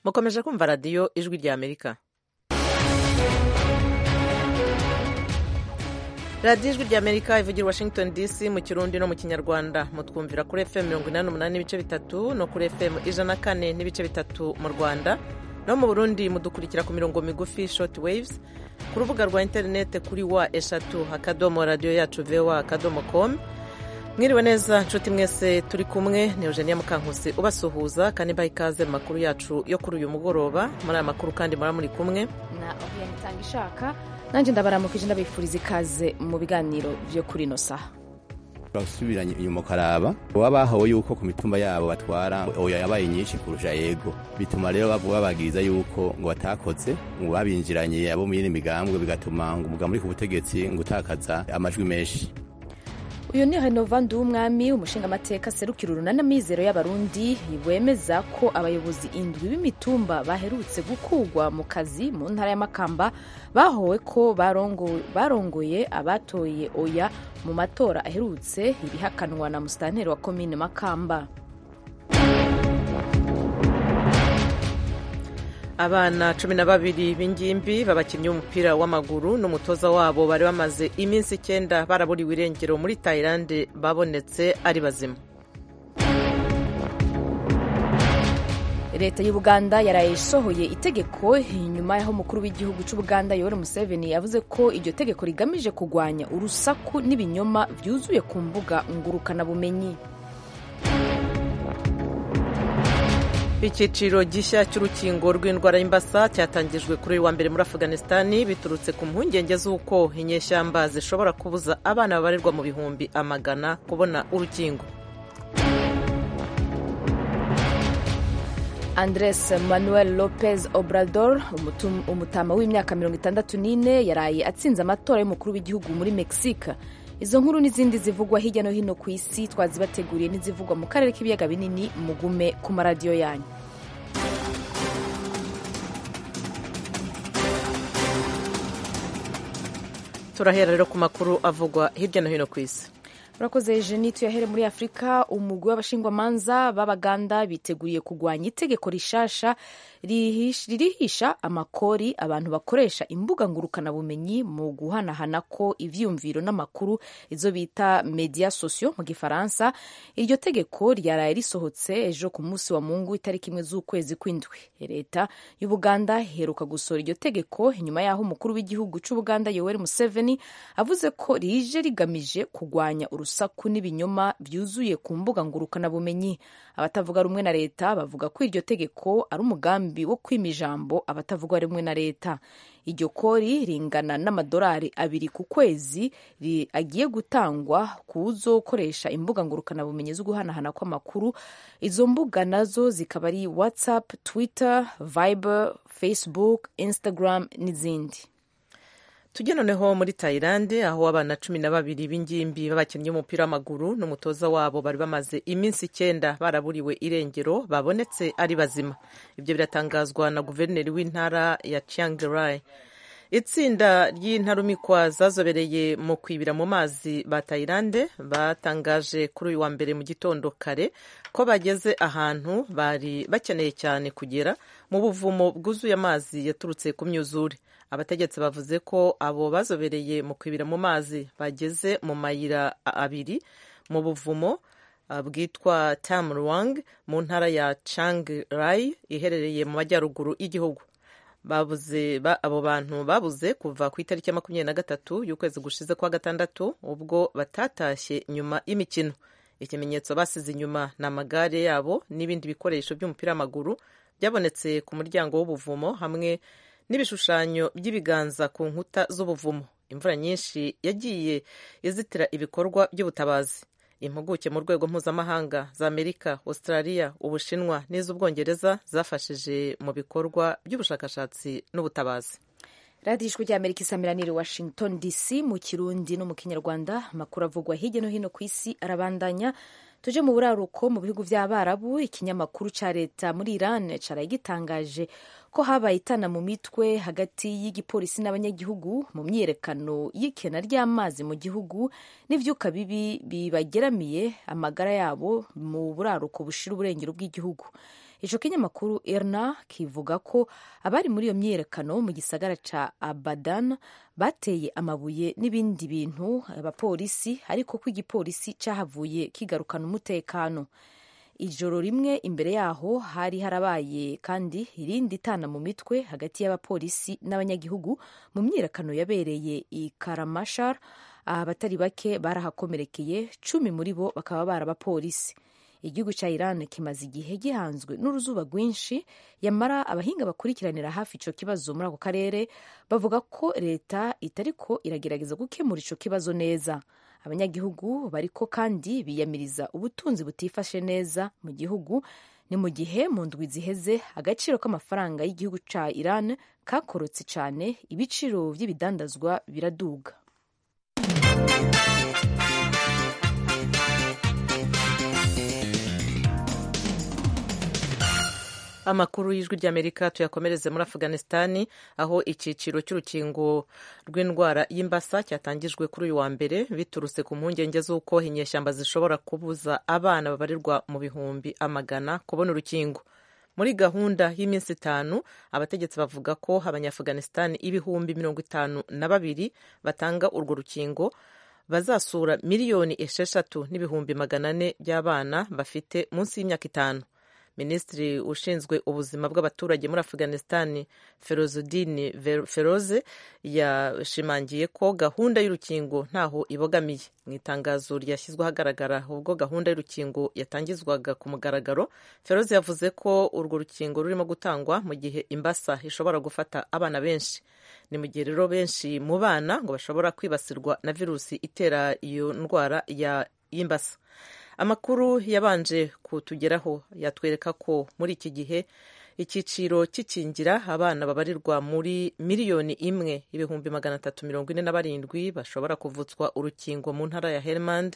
mukomeje kumva radiyo ijwi rya amerika radiyo ijwi rya amerika ivugira washington dc mu kirundi no mu kinyarwanda mutwumvira kuri fm mirongo inani n'umunani n'ibice bitatu no kuri fm ijana na kane n'ibice bitatu mu rwanda no mu burundi mudukurikira ku mirongo migufi short waves ku rubuga rwa interinete kuri wa eshatu akadomo radiyo yacu voa akadomo com mwiriwe neza nshuti mwese turi kumwe ni eugenia mukankusi ubasuhuza kandi mbaha ikaze mu makuru yacu yo kuri uyu mugoroba muri aya makuru kandi muraba muri kumwe na oriane itanga ishaka nanjye ndabaramukije ndabifuriza ikaze mu biganiro byo kuri ino saha basubiranye inyuma ukaraba baba bahawe yuko ku mitumba yabo batwara oya yabaye nyinshi kurusha yego bituma rero babagiriza yuko ngo batakoze ngo babinjiranye abo mu yindi migambwe bigatuma ngo umugambi uri ku butegetsi ngo utakaza amajwi menshi uyu ni renovandi w'umwami umushingamateka serukira urunana mizero y'abarundi wemeza ko abayobozi indwi b'imitumba baherutse gukugwa mu kazi mu ntara y'amakamba bahowe ko barongoye abatoye oya mu matora aherutse ibihakanwa na musitanteri wa komine makamba abana cumi na babiri b'ingimbi b'abakinnyi b'umupira w'amaguru n'umutoza wabo bari bamaze iminsi icyenda baraburiwe irengero muri tayilande babonetse ari bazima leta y'ubuganda yaraye isohoye itegeko inyuma y'aho umukuru w'igihugu cy'ubuganda yoweri museveni yavuze ko iryo tegeko rigamije kurwanya urusaku n'ibinyoma byuzuye ku mbuga ngurukanabumenyi icyiciro gishya cy'urukingo rw'indwara y'imbasa cyatangijwe kuri uyu wa mbere muri afuganisitani biturutse ku mpungenge z'uko inyeshyamba zishobora kubuza abana babarirwa mu bihumbi amagana kubona urukingo andres manuel lopez obrador umutama w'imyaka mirongo itandatu n'ine yaraye atsinze amatora y'umukuru w'igihugu muri mexique izo nkuru n'izindi zivugwa hirya no hino ku isi twazibateguriye n'izivugwa mu karere k'ibiyaga binini mugume ku maradiyo yanyu turahera rero ku makuru avugwa hirya no hino ku isi urakoze jeni tuyahere muri afurika umugwi w'abashingwamanza b'abaganda biteguriye kurwanya itegeko rishasha ririhisha amakori abantu bakoresha imbuga ngurukanabumenyi mu guhanahana ko ivyumviro n'amakuru izo bita media sosiyo mu gifaransa iryo tegeko ryaraye risohotse ejo ku munsi wa mungu itariki imwe z'ukwezi kw'indwi leta y'ubuganda iheruka gusohora iryo tegeko inyuma y'aho umukuru w'igihugu c'ubuganda yoweri museveni avuze ko rije rigamije kurwanya urusaku n'ibinyoma byuzuye ku mbuga ngurukanabumenyi abatavuga rumwe na leta bavuga ko iryo tegeko ari umugambi wo kwima ijambo abatavuga rumwe na leta iryo kori ringana n'amadolari abiri ku kwezi agiye gutangwa ku uzokoresha imbuga ngurukanabumenyi zo guhanahana kw'amakuru izo mbuga nazo zikaba ari whatsapp twitter viber facebook instagram n'izindi tujye noneho muri tayilande aho abana cumi na babiri b'ingimbi b'abakinnyi b'umupira w'amaguru n'umutoza wabo bari bamaze iminsi icyenda baraburiwe irengero babonetse ari bazima ibyo biratangazwa na guverineri w'intara ya Chiang Rai itsinda ry'intarumikwa zazobereye mu kwibira mu mazi ba tayilande batangaje kuri uyu wa mbere mu gitondo kare ko bageze ahantu bari bakeneye cyane kugera mu buvumo bwuzuye amazi yaturutse ku myuzure abategetsi bavuze ko abo bazobereye mu kwibira mu mazi bageze mu mayira abiri mu buvumo bwitwa Tamruang mu ntara ya Chiang Rai iherereye mu majyaruguru y'igihugu babuze abo bantu babuze kuva ku itariki ya makumyabiri na gatatu y'ukwezi gushize kwa gatandatu ubwo batatashye nyuma y'imikino ikimenyetso basize inyuma ni amagare yabo n'ibindi bikoresho by'umupira w'amaguru byabonetse ku muryango w'ubuvumo hamwe n'ibishushanyo by'ibiganza ku nkuta z'ubuvumo imvura nyinshi yagiye izitira ibikorwa by'ubutabazi impuguke mu rwego mpuzamahanga za amerika australia ubushinwa n'iz'ubwongereza zafashije mu bikorwa by'ubushakashatsi n'ubutabazi radiyo ijwi ry'amerika isamiraniye washington dc mu kirundi no mu kinyarwanda amakuru avugwa hirya no hino ku isi arabandanya tuje mu buraruko mu bihugu by'abarabu ikinyamakuru cya leta muri iran cyaraye gitangaje ko habaye itana mu mitwe hagati y'igipolisi n'abanyagihugu mu myiyerekano y'ikena ry'amazi mu gihugu n'ivyuka bibi bibageramiye amagara yabo mu buraruko bushira uburengero bw'igihugu ico kinyamakuru irna kivuga ko abari muri iyo myiyerekano mu gisagara ca abadan bateye amabuye n'ibindi bintu abapolisi ariko ko igipolisi cahavuye kigarukana umutekano ijoro rimwe imbere yaho hari harabaye kandi irindi tana mu mitwe hagati y'abapolisi n'abanyagihugu mu myiyerekano yabereye i karamashar abatari bake barahakomerekeye cumi muri bo bakaba bari abapolisi igihugu cya iran kimaze igihe gihanzwe n'uruzuba rwinshi yamara abahinga bakurikiranira hafi ico kibazo muri ako karere bavuga ko leta itariko iragerageza gukemura ico kibazo neza abanyagihugu bariko kandi biyamiriza ubutunzi butifashe neza mu gihugu ni mu gihe mu ndwi ziheze agaciro k'amafaranga y'igihugu ca iran kakorotse cane ibiciro vy'ibidandazwa biraduga amakuru y'ijwi ry'amerika tuyakomereze muri afuganisitani aho icyiciro cy'urukingo rw'indwara y'imbasa cyatangijwe kuri uyu wa mbere biturutse ku mpungenge z'uko inyeshyamba zishobora kubuza abana babarirwa mu bihumbi amagana kubona urukingo muri gahunda y'iminsi itanu abategetsi bavuga ko abanyafuganisitani ibihumbi mirongo itanu na babiri batanga urwo rukingo bazasura miliyoni esheshatu n'ibihumbi magana ane by'abana bafite munsi y'imyaka itanu minisitiri ushinzwe ubuzima bw'abaturage muri afuganisitani ferozudini feroze yashimangiye ko gahunda y'urukingo ntaho ibogamiye mu itangazo ryashyizwe ahagaragara ubwo gahunda y'urukingo yatangizwaga ku mugaragaro feroze yavuze ko urwo rukingo rurimo gutangwa mu gihe imbasa ishobora gufata abana benshi ni mu gihe rero benshi mu bana ngo bashobora kwibasirwa na virusi itera iyo ndwara y'imbasa amakuru yabanje kutugeraho yatwereka ko muri iki gihe icyiciro cy'ikingira abana babarirwa muri miliyoni imwe ibihumbi magana atatu mirongo ine na barindwi bashobora kuvutswa urukingo mu ntara ya helmand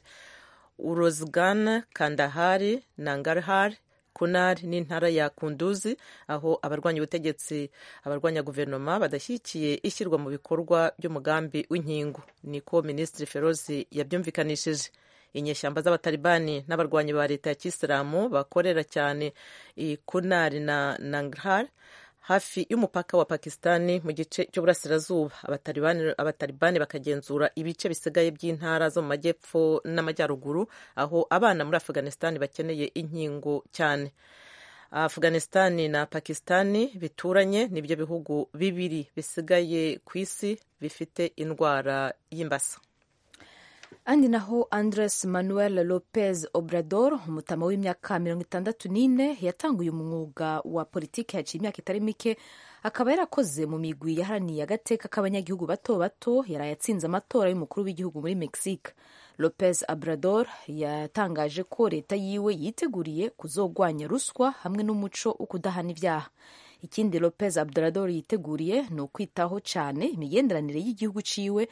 urozgan kandahari nangarhar kunari n'intara ya kunduzi aho abarwanya ubutegetsi abarwanya guverinoma badashyigikiye ishyirwa mu bikorwa by'umugambi w'inkingo niko minisitiri ferozi yabyumvikanishije inyeshyamba z'abatalibani n'abarwanyi ba leta ya kisilamu bakorera cyane i kunari na nangarhar hafi y'umupaka wa pakistani mu gice cy'uburasirazuba abatalibani bakagenzura ibice bisigaye by'intara zo mu majyepfo n'amajyaruguru aho abana muri afuganisitani bakeneye inkingo cyane afuganisitani na pakistani bituranye nibyo bihugu bibiri bisigaye ku isi bifite indwara y'imbasa andi naho andres manuel lopez obrador umutama w'imyaka mirongo itandatu n'ine yatanguye umwuga wa politiki yaciye imyaka itari mike akaba yarakoze mu migwi yaharaniye agateka k'abanyagihugu bato bato yaraye atsinze amatora y'umukuru w'igihugu muri mexique lopez obrador yatangaje ko leta yiwe yiteguriye kuzogwanya ruswa hamwe n'umuco wo kudahana ibyaha ikindi lopez obrador yiteguriye ni ukwitaho cyane imigenderanire y'igihugu ciwe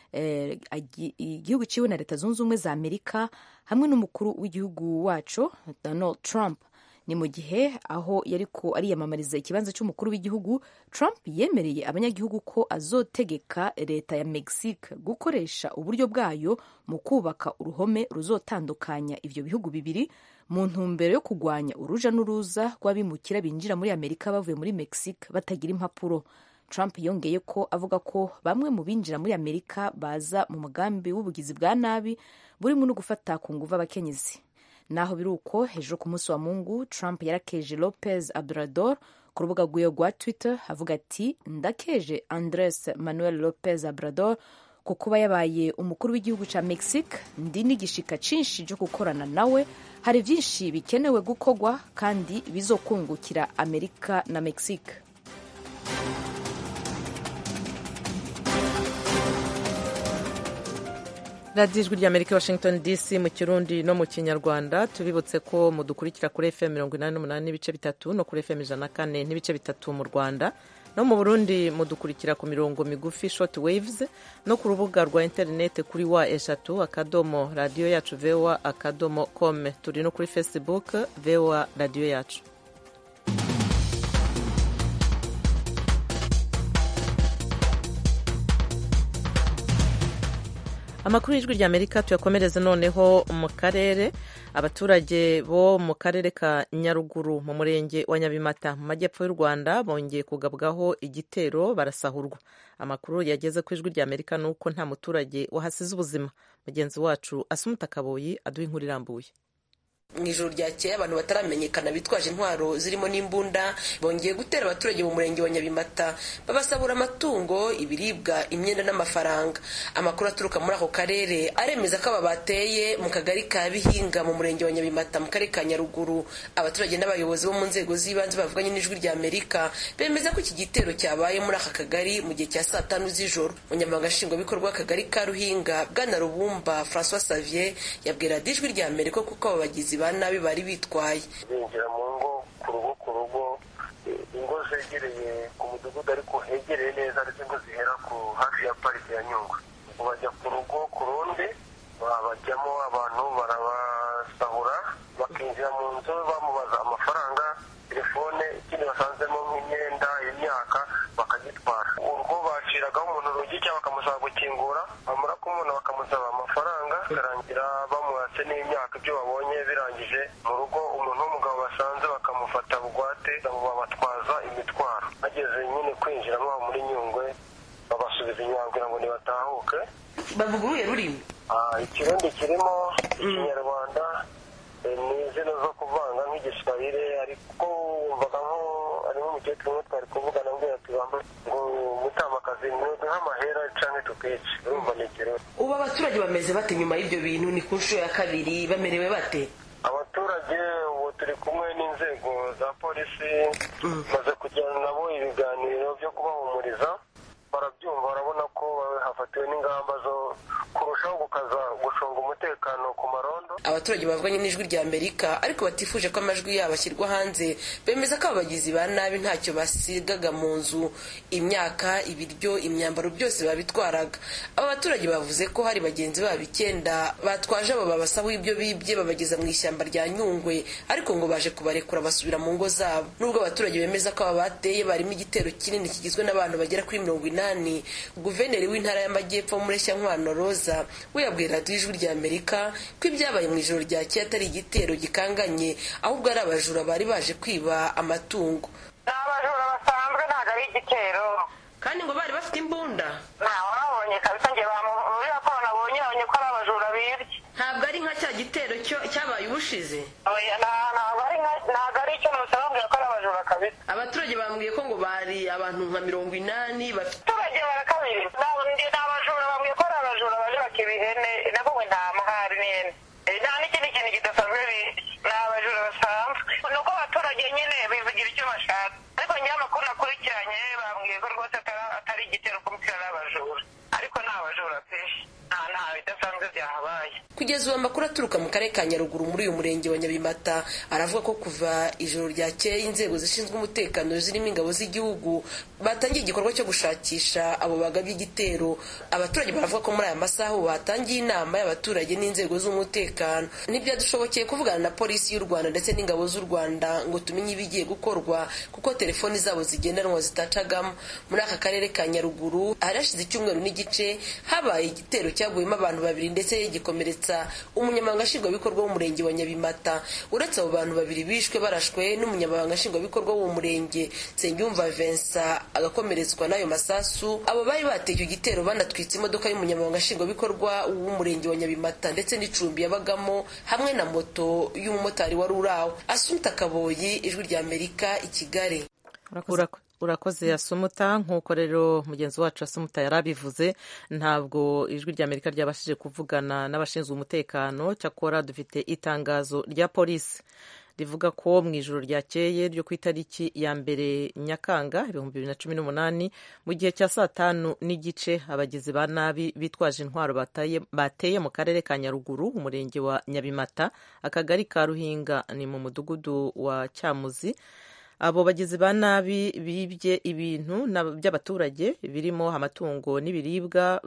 igihugu ciwe na leta zunze ubumwe za amerika hamwe n'umukuru w'igihugu wacu donald trump ni mu gihe aho yariko ariyamamariza ikibanza cy'umukuru w'igihugu trump yemereye abanyagihugu ko azotegeka leta ya mexique gukoresha uburyo bwayo mu kubaka uruhome ruzotandukanya ivyo bihugu bibiri mu ntumbero yo kugwanya uruja n'uruza rw'abimukira binjira muri amerika bavuye muri mexique batagira impapuro Trump yongeye ko avuga ko bamwe mu binjira muri Amerika baza mu mugambi w'ubugizi bwa nabi burimo no gufata ku nguvu abakenyezi naho biri uko hejuru ku munsi wa mungu Trump yarakeje Lopez Obrador ku rubuga rwiwe rwa Twitter avuga ati ndakeje Andres Manuel Lopez Obrador ku kuba yabaye umukuru w'igihugu cya Mexique ndi n'igishika cinshi cyo gukorana nawe hari byinshi bikenewe gukorwa kandi bizokungukira Amerika na Mexique radiyo ijwi ry'amerika washington dc mu kirundi no mu kinyarwanda tubibutse ko mudukurikira kuri fm mirongo inani n'umunani n'ibice bitatu no kuri fm ijana na kane n'ibice bitatu mu rwanda no mu burundi mudukurikira ku mirongo migufi short waves no ku rubuga rwa interineti kuri wa eshatu akadomo radiyo yacu voa akadomo com turi no kuri facebook voa radiyo yacu amakuru y'ijwi rya amerika tuyakomereze noneho mu karere abaturage bo mu karere ka nyaruguru mu murenge wa nyabimata mu majyepfo y'u rwanda bongeye kugabwaho igitero barasahurwa amakuru yageze ku ijwi rya amerika ni uko nta muturage wahasize ubuzima mugenzi wacu asumuta kaboyi aduha inkuru irambuye mu ijoro ryakeye abantu bataramenyekana bitwaje intwaro zirimo n'imbunda bongeye gutera abaturage mu murenge wa nyabimata babasabura amatungo ibiribwa imyenda n'amafaranga amakuru aturuka muri ako karere aremeza ko aba bateye mu kagari ka bihinga mu murenge wa nyabimata mu karere ka nyaruguru abaturage n'abayobozi bo mu nzego z'ibanze bavuganye n'ijwi rya amerika bemeza ko iki gitero cyabaye muri aka kagari mu gihe cya saa tanu z'ijoro umunyamabanga nshingwabikorwa w'akagari ka ruhinga bwana rubumba francois savier yabwira ijwi rya amerika kuko aba bagizi ba nabi bari bitwaye binjira mu ngo ku rugo ku rugo ingo zegereye ku mudugudu ariko hegereye neza ndetse ingo zihera ku hafi ya parike ya nyungwe bajya ku rugo ku rundi bajyamo abantu barabasahura bakinjira mu nzu bamubaza amafaranga telefone ikindi basanzemo nk'imyenda imyaka bakagitwara urwo baciragaho umuntu urugi cyangwa bakamusaba gukingura bamara kumubona bakamusaba amafaranga bikarangira bamuhatse n'imyaka ibyo babonye birangije mu rugo umuntu w'umugabo basanze bakamufata bugwate babatwaza imitwaro bageze nyine kwinjira mwabo muri nyungwe babasubiza inyuma kugira ngo ntibatahuke bavuga uruhe rurimi ikirundi kirimo ikinyarwanda ni izina zo kuvanga nk'igiswahire ariko wumvaga nko ari nk'umukecuru umwe twari kuvugana mbwira ati bambaye ngo mutamakazi ntuduhe amahera canke tukice urumva ni ikirundi ubu abaturage bameze bate nyuma y'ibyo bintu ni ku nshuro ya kabiri bamerewe bate abaturage ubu turi kumwe n'inzego za polisi maze kugirana nabo ibiganiro byo kubahumuriza barabyumva barabona ko hafatiwe n'ingamba zo kurushaho gukaza gucunga umutekano ku marondo abaturage bavuganye n'ijwi rya amerika ariko batifuje ko amajwi yabo ashyirwa hanze bemeza ko abagizi ba nabi ntacyo basigaga mu nzu imyaka ibiryo imyambaro byose babitwaraga aba baturage bavuze ko hari bagenzi babo icyenda batwaje abo babasaba ibyo bibye babageza mu ishyamba rya nyungwe ariko ngo baje kubarekura basubira mu ngo zabo nubwo abaturage bemeza ko aba bateye barimo igitero kinini kigizwe n'abantu bagera kuri mirongo inani guverineri w'intara y'amajyepfo mureshyankwano roza we yabwiye radiyo ijwi rya amerika ko ibyabaye mu ijoro ryakeye atari igitero gikanganye ahubwo ari abajura bari baje kwiba amatungo ni abajura basanzwe ntabwo ari igitero kandi ngo bari bafite imbunda ntawe wabonye kabisa njye muri raporo nabonye babonye ko ari abajura bibye ntabwo ari nka cya gitero cyabaye ubushize ntabwo ari icyo musa bambwira ko ari abajura kabisa abaturage bambwiye ko ngo bari abantu nka mirongo inani bafite abaturage barakabiri ni abajura bambwiye ko ari abajura baje bakiba ihene nabwo ngo nta mahari n'ihene nta n'ikindi kintu kidasanzwe ni abajura basanzwe ni uko abaturage nyine bivugira icyo bashaka ariko njyewe amakuru nakurikiranye bambwiye ko rwose atari igitero kumutira n'abajura ariko ni abajura pe nta nta bidasanzwe byahabaye kugeza ubu amakuru aturuka mu karere ka nyaruguru muri uyu murenge wa nyabimata aravuga ko kuva ijoro ryakeye inzego zishinzwe umutekano zirimo ingabo z'igihugu batangiye igikorwa cyo gushakisha abo bagabye igitero abaturage baravuga ko muri aya masaha ubu batangiye inama y'abaturage n'inzego z'umutekano ntibyadushobokeye kuvugana na polisi y'u rwanda ndetse n'ingabo z'u rwanda ngo tumenye ibigiye gukorwa kuko telefoni zabo zigendanwa zitacagamo muri aka karere ka nyaruguru hari hashize icyumweru n'igice habaye igitero cyaguyemo abantu babiri ndetse gikomeretsa umunyamabanga nshingwabikorwa w'umurenge wa nyabimata uretse abo bantu babiri bishwe barashwe n'umunyamabanga nshingwabikorwa w'uwo murenge nsengiyumva vincent agakomeretswa n'ayo masasu abo bari bateye icyo gitero banatwitse imodoka y'umunyamabanga nshingwabikorwa w'umurenge wa nyabimata ndetse n'icumbi yabagamo hamwe na moto y'umumotari wari uraho asumta kaboyi ijwi rya amerika i kigali urakoze asumuta nk'uko rero mugenzi wacu asumuta yari abivuze ntabwo ijwi rya amerika ryabashije kuvugana n'abashinzwe umutekano cyakora dufite itangazo rya polisi rivuga ko mu ijoro ryakeye ryo ku itariki ya mbere nyakanga ibihumbi bibiri na cumi n'umunani mu gihe cya saa tanu n'igice abagizi ba nabi bitwaje intwaro bateye mu karere ka nyaruguru umurenge wa nyabimata akagari ka ruhinga ni mu mudugudu wa cyamuzi abo bagizi ba nabi bibye ibintu by'abaturage birimo amatungo n'ibiribwa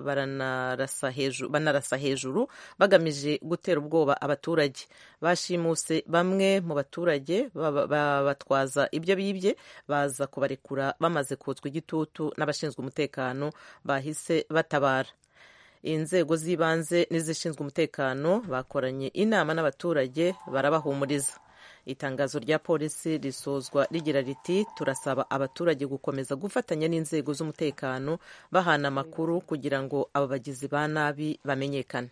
banarasa hejuru bagamije gutera ubwoba abaturage bashimuse bamwe mu baturage babatwaza ibyo bibye baza kubarekura bamaze kotswa igitutu n'abashinzwe umutekano bahise batabara inzego z'ibanze n'izishinzwe umutekano bakoranye inama n'abaturage barabahumuriza itangazo rya polisi risozwa rigira riti turasaba abaturage gukomeza gufatanya n'inzego z'umutekano bahana amakuru kugira ngo aba bagizi ba nabi bamenyekane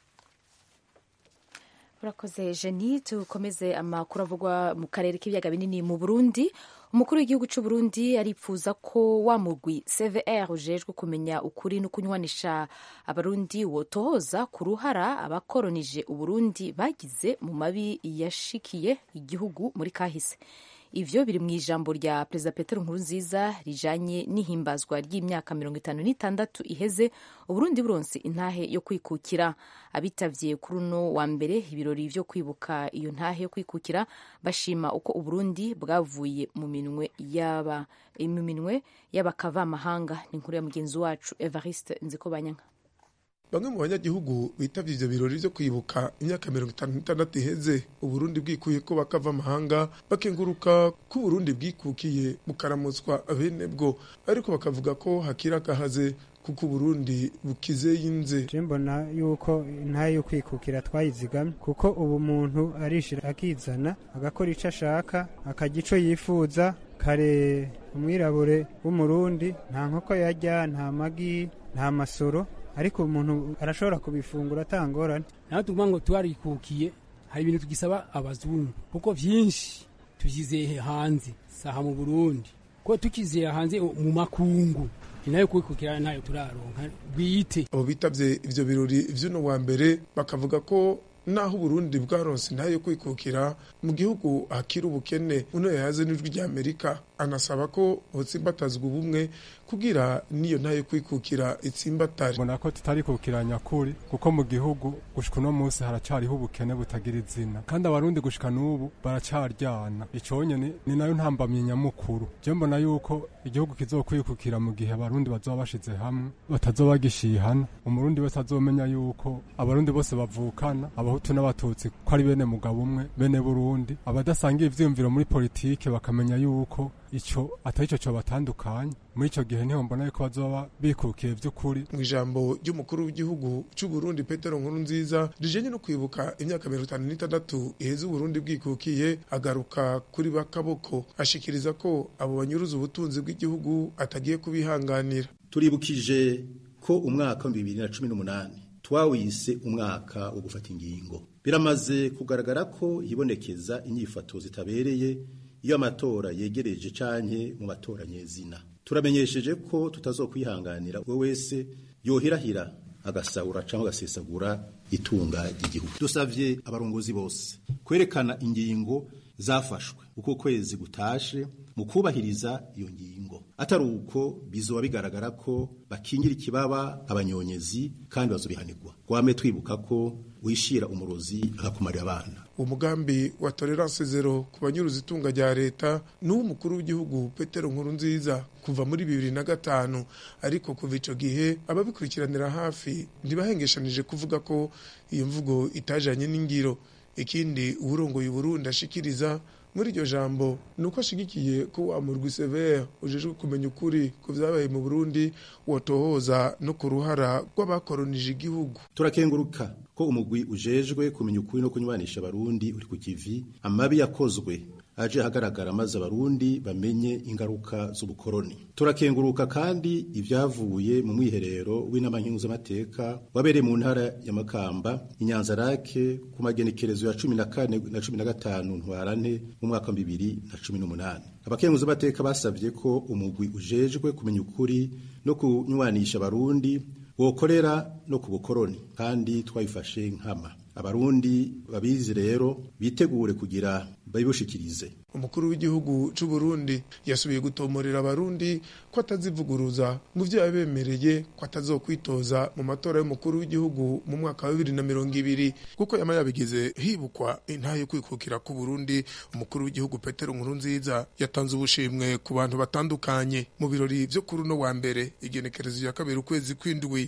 urakoze jeni tukomeze amakuru avugwa mu karere k'ibiyaga binini mu burundi umukuru w'igihugu cy'u Burundi aripfuza ko wa mugwi cvr ujejwe kumenya ukuri no kunywanisha abarundi wotohoza ku ruhara abakoronije uburundi bagize mu mabi yashikiye igihugu muri kahise ivyo biri mu ijambo rya perezida petero nkurunziza rijanye n'ihimbazwa ry'imyaka mirongo itanu n'itandatu iheze uburundi buronse intahe yo kwikukira abitavye kuri uno wa mbere ibirori vyo kwibuka iyo ntahe yo kwikukira bashima uko uburundi bwavuye mu minwe yaba mu minwe y'abakavamahanga ni inkuru ya mugenzi wacu evariste nzikobanyanka bamwe mu banyagihugu bitavye ivyo birori vyo kwibuka imyaka mirongo itanu n'itandatu iheze uburundi bwikuye ko bakava amahanga bakenguruka ko uburundi bwikukiye bukaramutswa bene bwo ariko bakavuga ko hakiri akahaze kuko uburundi bukize yinze je mbona yuko intahe yo kwikukira twayizigamye kuko ubu umuntu arishira akizana agakora ico ashaka akarya ico yifuza kare umwirabure w'umurundi nta nkoko yarya nta magi nta masoro ariko umuntu arashobora kubifungura atangorane naho tuvuga ngo twarikukiye hari ibintu tugisaba abazungu kuko vyinshi tuvyizeye hanze saha mu burundi ko tukizeye hanze mu makungu inayo kwikukira ntayo turaronka bwite abo bitavye ivyo birori vy'uno wa mbere bakavuga ko naho uburundi bwaronse ntayo kwikukira mu gihugu hakiri ubukene uno yayaze n'ijwi rya amerika anasaba ko hotsimbatazwa ubumwe kugira niyo ntayo kwikukira itsimbatare mbona ko tutarikukira nyakuri kuko mu gihugu gushika uno munsi haracariho ubukene butagira izina kandi abarundi gushika n'ubu baracaryana ico nyene ni nayo ntambamye nyamukuru je mbona yuko igihugu kizokwikukira mu gihe abarundi bazoba bashize hamwe batazoba gishihana umurundi wese azomenya yuko abarundi bose bavukana abahutu n'abatutsi ko ari bene mugabo umwe bene burundi abadasangiye ivyiyumviro muri politike bakamenya yuko ico atari ico cobatandukanye muri ico gihe niho mbona yuko bazoba bikukiye vy'ukuri mu ijambo ry'umukuru w'igihugu c'u Burundi Petero Nkurunziza rijenye no kwibuka imyaka mirongo itanu n'itandatu iheze Uburundi bwikukiye agaruka kuri bakaboko ashikiriza ko abo banyuruza ubutunzi bw'igihugu atagiye kubihanganira turibukije ko umwaka wa bibiri na cumi n'umunani twawise umwaka wo gufata ingingo biramaze kugaragara ko hibonekeza inyifato zitabereye iyo amatora yegereje canke mu matora nyezina turamenyesheje ko tutazokwihanganira uwo wese yohirahira agasahura cyangwa agasesagura itunga ry'igihugu dusavye abarongozi bose kwerekana ingingo zafashwe uko kwezi gutashe mu kubahiriza iyo ngingo atari uko bizoba bigaragara ko bakingira ikibaba abanyonyezi kandi bazobihanirwa gwame twibuka ko wishira umurozi agakumarira abana umugambi wa tolerance zero ku banyuruza itunga rya leta n'uw'umukuru w'igihugu petero nkuru nziza kuva muri bibiri na gatanu ariko kuva ico gihe ababikurikiranira hafi ntibahengeshanije kuvuga ko iyo mvugo itajanye n'ingiro ikindi uwurongoye uburundi ashikiriza muri iryo jambo ni uko ashigikiye ko wa murwi severe ujejwe kumenya ukuri ku vyabaye mu burundi wotohoza no ku ruhara rw'abakoronije igihugu turakenguruka ko umugwi ujejwe kumenya ukuri no kunywanisha abarundi uri ku kivi amabi yakozwe aje ahagaragara maze abarundi bamenye ingaruka z'ubukoroni turakenguruka kandi ibyavuye mu mwiherero w'inama nkenguzamateka wabereye mu ntara ya makamba inyanzarake ku magenekerezo ya cumi na kane na cumi na gatanu ntwarante mu mwaka wa bibiri na cumi n'umunani abakenguzamateka basabye ko umugwi ujejwe kumenya ukuri no kunywanisha abarundi wokorera no ku bukoroni kandi twabifashe nkama abarundi babizi rero bitegure kugira babibushikirize umukuru w'igihugu c'u Burundi yasubiye gutomorera abarundi ko atazivuguruza mu vyo yabemereye ko atazokwitoza mu matora y'umukuru w'igihugu mu mwaka wa bibiri na mirongo ibiri kuko yama yabigize hibukwa intahe yo kwikukira ku Burundi umukuru w'igihugu Petero Nkurunziza yatanze ubushimwe ku bantu batandukanye mu birori vyo kuri uno wa mbere igenekerezo ya kabiri ukwezi kw'indwi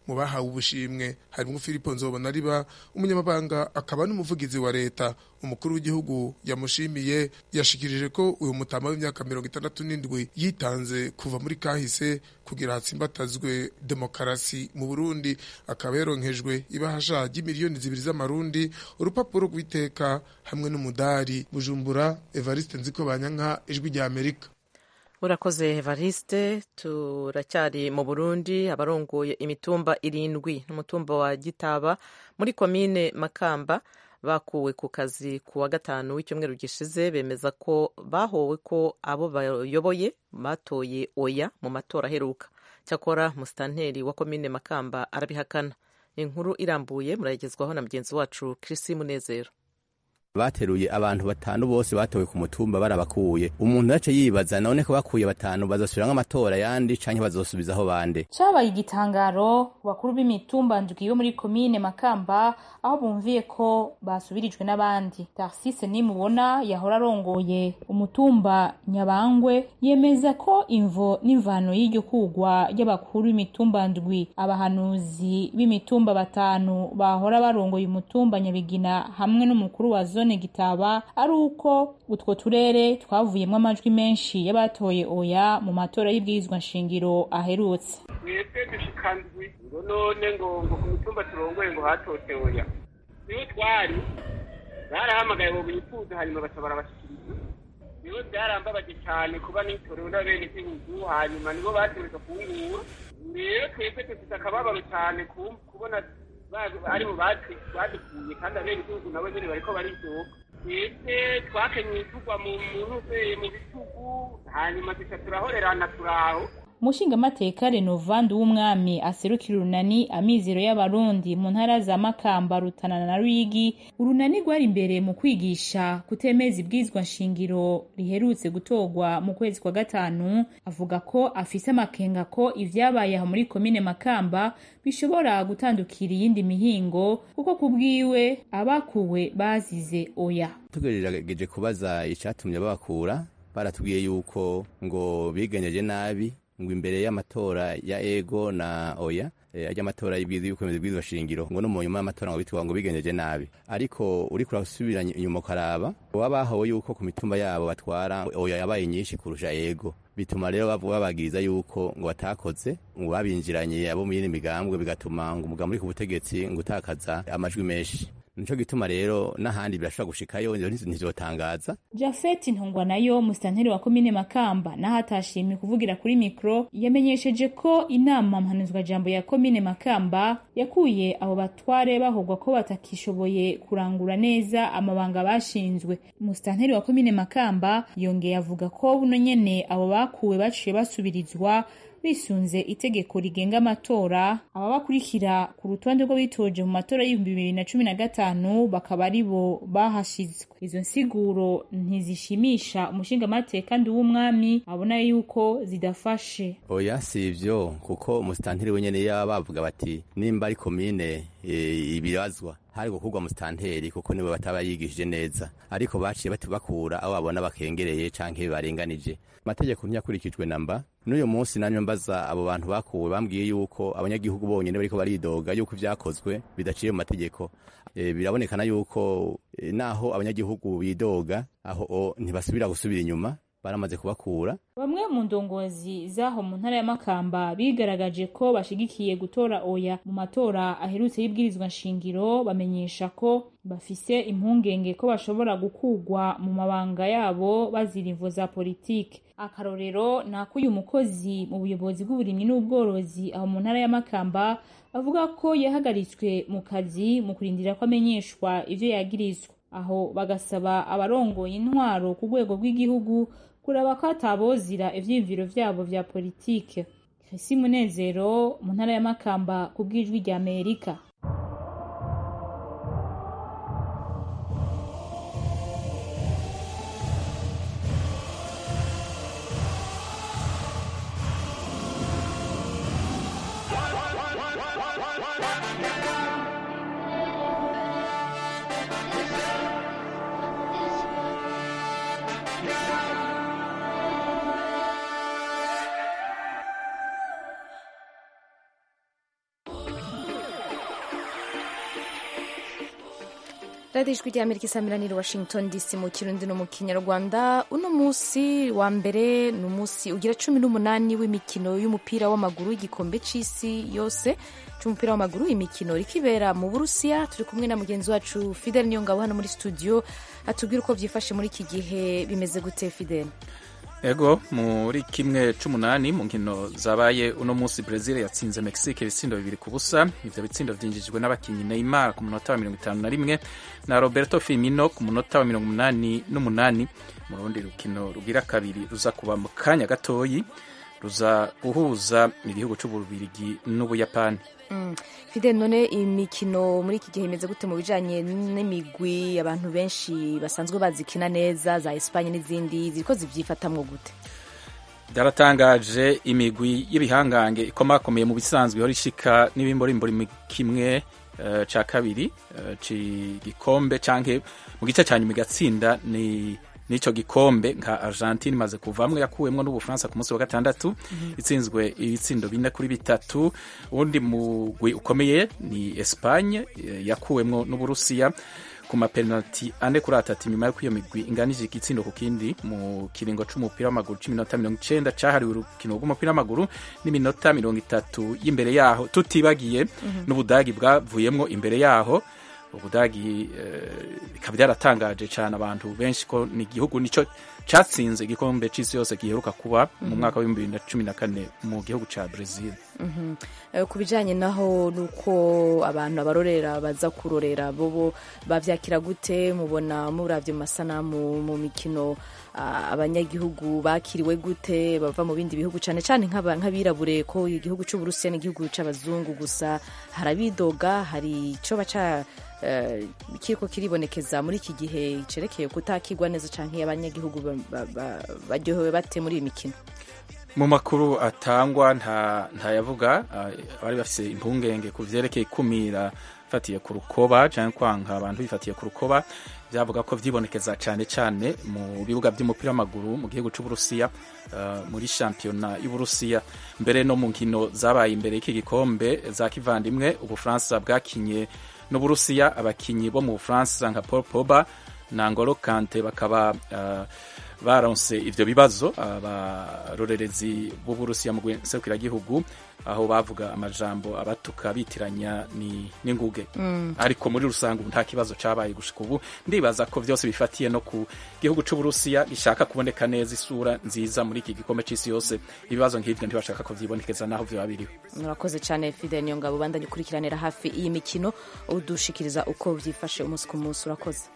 mu bahawe ubushimwe harimo Filipo Nzobonariba umunyamabanga akaba n'umuvugizi wa leta umukuru w'igihugu yamushimiye yashikirije ko uyu mutama w'imyaka mirongo itandatu n'indwi yitanze kuva muri kahise kugira hatsimbatazwe demokarasi mu Burundi akaba yaronkejwe ibahasha ry'imiliyoni zibiri z'amarundi urupapuro rw'iteka hamwe n'umudari Bujumbura Evariste Nziko Banyanka ijwi rya Amerika urakoze evariste turacyari mu burundi abarongoye imitumba irindwi n'umutumba wa gitaba muri komine makamba bakuwe ku kazi ku wa gatanu w'icyumweru gishize bemeza ko bahowe ko abo bayoboye batoye oya mu matora aheruka cyakora musitanteri wa komine makamba arabihakana inkuru irambuye murayigezwaho na mugenzi wacu kirisi munezero bateruye abantu batanu bose batowe ku mutumba barabakuye umuntu yace yibaza none ko bakuye batanu bazosubira nk'amatora yandi canke bazosubizaho bande cabaye igitangaro ku bakuru b'imitumba ndwi yo muri komine makamba aho bumviye ko basubirijwe n'abandi tarsise nimubona yahora arongoye umutumba nyabangwe yemeza ko imvo n'imvano y'iryo kugwa ry'abakuru b'imitumba ndwi abahanuzi b'imitumba batanu bahora barongoye umutumba nyabigina hamwe n'umukuru wa zone gitaba ari uko utwo turere twavuyemo amajwi menshi y'abatoye oya mu matora y'ibwirizwa nshingiro aherutse mwebwe dushikandwi ngo none ngo ngo ku mitumba turongoye ngo hatote oya niyo twari barahamagaye ngo bifuza hanyuma baca barabashikiriza nibo byarambabaje cyane kuba nitorewe n'abene igihugu hanyuma nibo bategereza kuwungura rero twebwe dufite akababaro cyane kubona ari mu badukuye kandi abene igihugu nabo nyine bariko baridoga twebwe twakenyeye tugwa mu ntuzeye mu bitugu hanyuma duca turahorerana turaho umushingamateka renovandi w'umwami aserukira urunani amizero y'abarundi mu ntara za makamba rutana na ruyigi urunani rwari imbere mu kwigisha kutemeza ibwizwa nshingiro riherutse gutorwa mu kwezi kwa gatanu avuga ko afise amakenga ko ivyabaye aho muri komine makamba bishobora gutandukira iyindi mihingo kuko ku bwiwe abakuwe bazize oya tugerageje kubaza icatumye babakura baratubwiye yuko ngo bigenyeje nabi ngo imbere y'amatora ya ego na oya ajya amatora y'ibwirizwa bwirizwa shingiro ngo no mu nyuma y'amatora ngo bitwa ngo bigenjeje nabi ariko uri kurasubira inyuma ukaraba wabahawe yuko ku mitumba yabo batwara oya yabaye nyinshi kurusha ego bituma rero babagiriza yuko ngo batakoze ngo babinjiranye abo mu yindi migambwe bigatuma ngo umugambi uri ku butegetsi ngo utakaza amajwi menshi nico gituma rero n'ahandi birashobora gushikayo ntizotangaza jafeti ntungwa nayo musitanteri wa komine makamba naho atashimye kuvugira kuri mikoro yamenyesheje ko inama mpanuzwa jambo ya komine makamba yakuye abo batware bahogwa ko batakishoboye kurangura neza amabanga bashinzwe musitanteri wa komine makamba yongeye avuga ko buno nyene abo bakuwe baciye basubirizwa bisunze itegeko rigenga amatora aba bakurikira ku rutonde rw'abitoje mu matora y'ibihumbi bibiri na cumi na gatanu bakaba ari bo bahashizwe izo nsiguro ntizishimisha umushingamateka ndi w'umwami abona yuko zidafashe oya si ivyo kuko umusitanteri wenyene yaba bavuga bati nimba ari komine e, ibibazwa hari gukurwa musitanteri kuko nibo bataba yigishije neza ariko baciye batubakura aho babona bakengereye canke barenganije amategeko ntiyakurikijwe namba n'uyu munsi nanyo mbaza abo bantu bakuwe bambwiye yuko abanyagihugu bonyene bariko baridoga yuko ivyakozwe bidaciye mu mategeko e, birabonekana yuko e, naho abanyagihugu bidoga aho ntibasubira gusubira inyuma baramaze kubakura bamwe mu ndongozi z'aho mu ntara ya makamba bigaragaje ko bashigikiye gutora oya mu matora aherutse y'ibwirizwa nshingiro bamenyesha ko bafise impungenge ko bashobora gukugwa mu mabanga yabo bazira imvo za politike akarorero ni ak'uyu mukozi mu buyobozi bw'uburimyi n'ubworozi aho mu ntara ya makamba avuga ko yahagaritswe mu kazi mu kurindira ko amenyeshwa ivyo yagirizwa aho bagasaba abarongoye intwaro ku rwego rw'igihugu kuraba ko atabozira ivyiyumviro vyabo vya politike Chrissy Munezero mu ntara ya Makamba ku bw'ijwi rya Amerika radiyo ijwi rya amerika isamiraniye washington dc mu kirundi no mu kinyarwanda uno munsi wa mbere ni umunsi ugira cumi n'umunani w'imikino y'umupira w'amaguru y'igikombe c'isi yose c'umupira w'amaguru imikino rikibera mu burusiya turi kumwe na mugenzi wacu fidel niyongabo hano muri studio atubwira uko byifashe muri iki gihe bimeze gute fidel ego muri kimwe c'umunani mu nkino zabaye uno munsi Brazil yatsinze Mexique ibitsindo bibiri ku busa ivyo bitsindo vyinjijwe n'abakinyi Neymar ku munota wa mirongo itanu na rimwe na Roberto Firmino ku munota wa mirongo umunani n'umunani mu rundi rukino rugira kabiri ruza kuba mu kanya gatoyi ruza guhuza igihugu c'ububirigi n'ubuyapani Mm. Fidel none imikino muri iki gihe imeze gute mu bijanye n'imigwi abantu benshi basanzwe bazikina neza za Espagne n'izindi ziriko zivyifatamwo gute byaratangaje imigwi y'ibihangange ikomakomeye mu bisanzwe ihora ishika n'ibimborimbori kimwe uh, ca kabiri uh, c'igikombe canke mu gice ca nyuma igatsinda ni n'ico gikombe nka Argentine imaze kuvamwo yakuwemwo n'Ubufaransa ku munsi wa gatandatu mm -hmm. itsinzwe ibitsindo bine kuri bitatu uwundi mugwi ukomeye ni Espagne yakuwemwo n'Uburusiya ku mapenaliti ane kuri atatu inyuma y'uko iyo migwi inganije igitsindo ku kindi mu kiringo c'umupira w'amaguru c'iminota mirongo icenda cahariwe urukino rw'umupira w'amaguru n'iminota mirongo itatu y'imbere yaho tutibagiye mm -hmm. n'Ubudagi bwavuyemwo imbere yaho ubudagi bikaba byaratangaje cyane abantu benshi ko ni igihugu nicyo cyatsinze igikombe cy'isi yose giheruka kuba mu mwaka w'ibihumbi bibiri na cumi na kane mu gihugu cya Brazil ku bijyanye naho nuko abantu abarorera baza kurorera bobo babyakira gute mubona murabye mu masanamu mu mikino abanyagihugu bakiriwe gute bava mu bindi bihugu cyane cyane nk'abirabure ko igihugu cy'uburusiya n'igihugu cy'abazungu gusa harabidoga hari icyo baca kiriko kiribonekeza muri iki gihe cerekeye kutakigwa neza canke abanyagihugu baryohewe bate muri iyi mikino mu makuru atangwa nta ntayavuga bari bafise impungenge ku vyerekeye ikumira fatiye ku rukoba canke kwanka abantu bifatiye ku rukoba byavuga ko vyibonekeza cane cane mu bibuga vy'umupira w'amaguru mu gihugu c'uburusiya uh, muri shampiyona y'uburusiya mbere no mu nkino zabaye imbere y'iki gikombe za kivandimwe ubufaransa bwakinye n'uburusiya abakinyi bo mu bufaransa nka paul poba na ngolo kante bakaba uh, baronse ivyo bibazo abarorerezi uh, b'uburusiya mu serukiragihugu aho bavuga amajambo abatuka bitiranya ni n'inguge mm. ariko muri rusange ubu nta kibazo cabaye gushika ubu ndibaza ko vyose bifatiye no ku gihugu c'uburusiya gishaka kuboneka neza isura nziza muri iki gikombe c'isi yose ibibazo nk'ivyo ntibashaka ko vyibonekeza naho vyoba biriho murakoze cane fidel niyongabo bandanye ukurikiranira hafi iyi mikino udushikiriza uko vyifashe umunsi ku munsi urakoze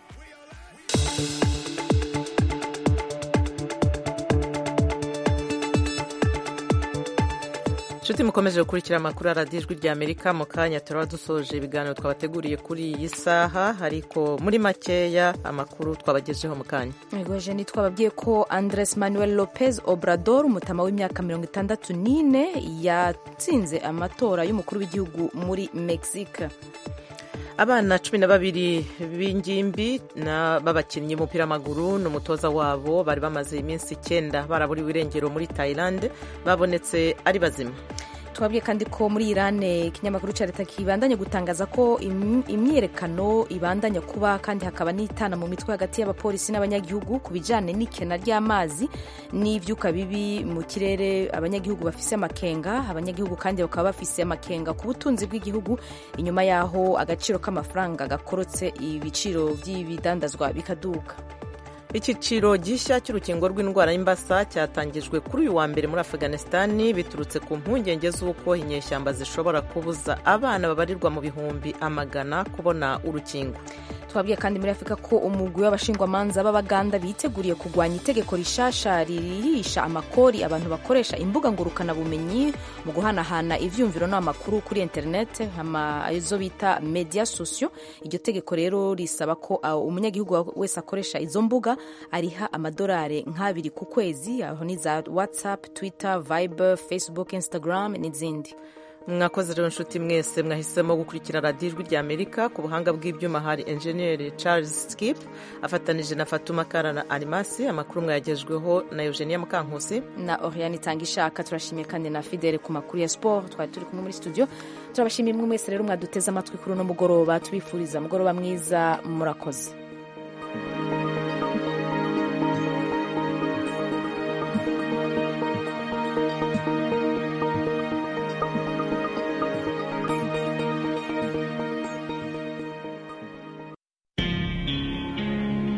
inshuti mukomeje gukurikira amakuru ya radiyo ijwi rya amerika mu kanya turaba dusoje ibiganiro twabateguriye kuri iyi saha ariko muri makeya amakuru twabagejeho mu kanya mwigoje ni twababwiye ko andres manuel lopez obrador umutama w'imyaka mirongo itandatu n'ine yatsinze amatora y'umukuru w'igihugu muri mexique abana cumi na babiri b'ingimbi b'abakinnyi b'umupira w'amaguru n'umutoza wabo bari bamaze iminsi icyenda baraburiwe irengero muri Thailand babonetse ari bazima twabwiye kandi ko muri irane ikinyamakuru cya leta kibandanya gutangaza ko imyiyerekano ibandanya kuba kandi hakaba n'itana mu mitwe hagati y'abapolisi n'abanyagihugu ku bijyanye n'ikena ry'amazi n'ibyuka bibi mu kirere abanyagihugu bafise amakenga abanyagihugu kandi bakaba bafise amakenga ku butunzi bw'igihugu inyuma y'aho agaciro k'amafaranga gakorotse ibiciro by'ibidandazwa bikaduka icyiciro gishya cy'urukingo rw'indwara y'imbasa cyatangijwe kuri uyu wa mbere muri afghanistan biturutse ku mpungenge z'uko inyeshyamba zishobora kubuza abana babarirwa mu bihumbi amagana kubona urukingo twabwiye kandi muri afurika ko umugwi w'abashingwamanza b'abaganda biteguriye kurwanya itegeko rishasha ririhisha amakori abantu bakoresha imbuga ngurukanabumenyi mu guhanahana ivyumviro n'amakuru kuri interinete izo bita media sosio iryo tegeko rero risaba ko umunyagihugu wese akoresha izo mbuga ariha amadolari nk'abiri ku kwezi aho ni za whatsapp twitter viber facebook instagram n'izindi mwakoze rero inshuti mwese mwahisemo gukurikira radiyo ijwi rya amerika ku buhanga bw'ibyuma hari enjeniyeri charles skip afatanije na fatuma kara na arimasi amakuru mwayagejweho na eugenia mukankusi na oriane itanga ishaka turashimiye kandi na fidele ku makuru ya siporo twari turi kumwe muri studio turabashimiye mwe mwese rero mwaduteze amatwi kuri uno mugoroba tubifuriza mugoroba mwiza murakoze